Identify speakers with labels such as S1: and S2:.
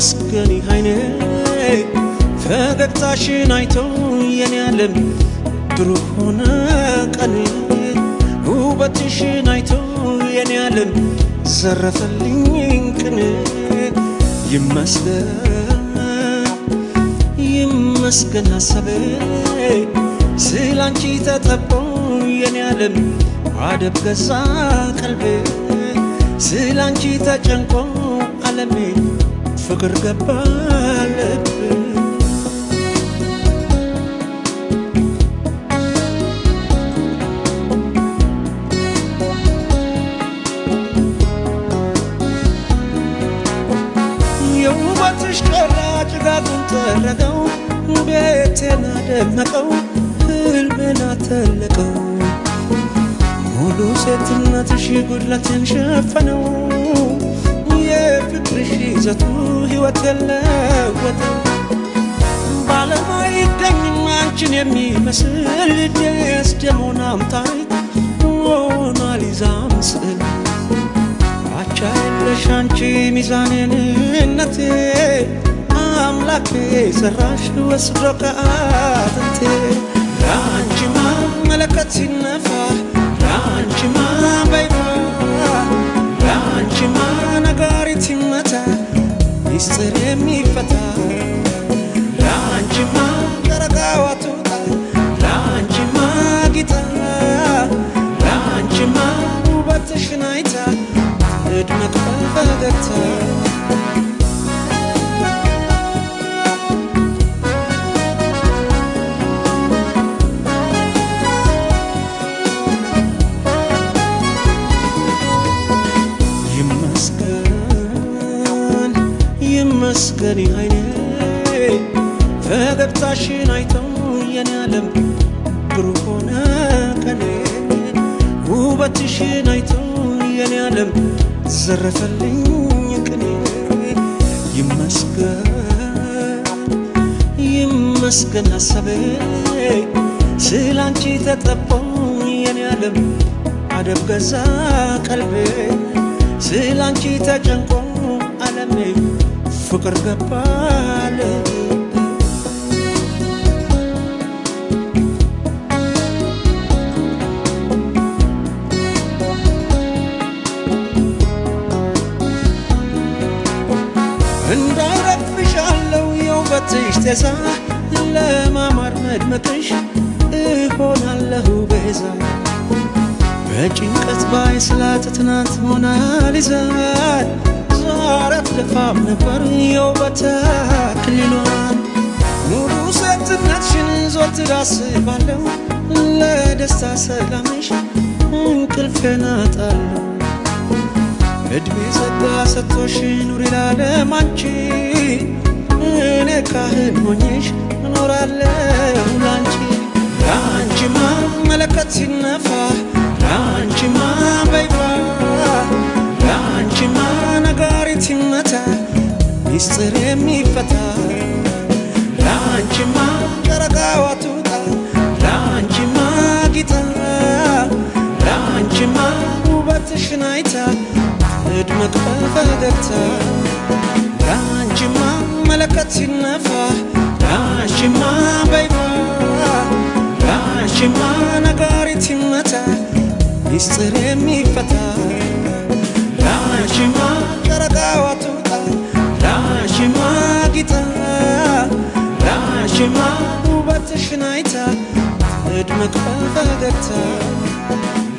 S1: ይመስገን አይኔ ፈገግታሽን አይቶ የኔ ዓለም ብሩህ ሆነ ቀኔ ውበትሽን አይቶ የኔ ዓለም ዘረፈልኝ ቅኔ ይመስገን ይመስገን ሀሳቤ ስላንቺ ተጠቦ የኔ ዓለም አደብ ገዛ ቀልቤ ስላንቺ ተጨንቆ ዓለሜ ፍቅር ገባ ልቤ የውበትሽ ቀራ ጭጋጉን ጠረገው ቤቴን አደመቀው ህልሜን አተለቀው ሙሉ ሴትነትሽ ጉድለትን ሸፈነው የፍቅርሽ ይዘቱ ሕይወት የለወጠው ባለም አይገኝም አንቺን የሚመስል ደስደሞናም ታሪክ ሞናሊዛም ስዕል አቻ የለሽ አንቺ ሚዛኔንነቴ አምላኬ ሰራሽ ወስዶ ከአጥንቴ ለአንቺማ መለከት ሲነፋ ለአንቺማ በይፋ ለአንቺማ ነጋሪት ይመታ ሚስጥር የሚፈታ ለአንቺማ ጨረቃዋ ትውጣ ለአንቺማ ጊጣ ለአንቺማ ውበትሽን አይታ እድመት በፈገግታ ይመስገን ይመስገን አይኔ ፈገግታሽን አይተው የኔ ዓለም ብሩህ ሆነ ቀኔ ውበትሽን አይተው የኔ ዓለም ዘረፈልኝ ቅኔ ይመስገን ይመስገን ሀሳቤ ስላንቺ ተጠቦ የኔ ዓለም አደብ ገዛ ቀልቤ ስላንቺ ተጨንቆ ዓለሜ ፍቅር ገባ ልቤ እንዳይረግፍሻለው የውበትሽ ጤዛ ለማማር መድመቅሽ እሆናለሁ ቤዛ በጭንቀት ባይስላት ትናንት ሞናሊዛን ዛሬ አትደፋም ነበር የውበት አክሊሏን ሙሉ ሴትነትሽን ዘወትር አስባለሁ ለደስታ ሰላምሽ እንቅልፌን አጣለሁ እድሜ ጸጋ ሰጥቶሽ ኑሪ ላለም አንቺ እኔ ካህን ሆኜሽ እኖራለሁ ላንቺ ለአንቺማ መለከት ሲነፋ ለአንቺማ በይፋ ለአንቺማ ነጋሪት ይመታ ሚስጥር የሚፈታ ለአንቺማ ጨረቃዋ ትውጣ ለአንቺማ ጊጣ ለአንቺማ ውበትሽን አይታ እድመት በፈገግታ ለአንቺማ መለከት ሲነፋ ለአንቺማ በይፋ ለአንቺማ ነጋሪት ይመታ ሚስጥር የሚፈታ ለአንቺማ ጨረቃዋ ትውጣ ለአንቺማ ጊጣ ለአንቺማ ውበትሽን አይታ እድመት በፈገግታ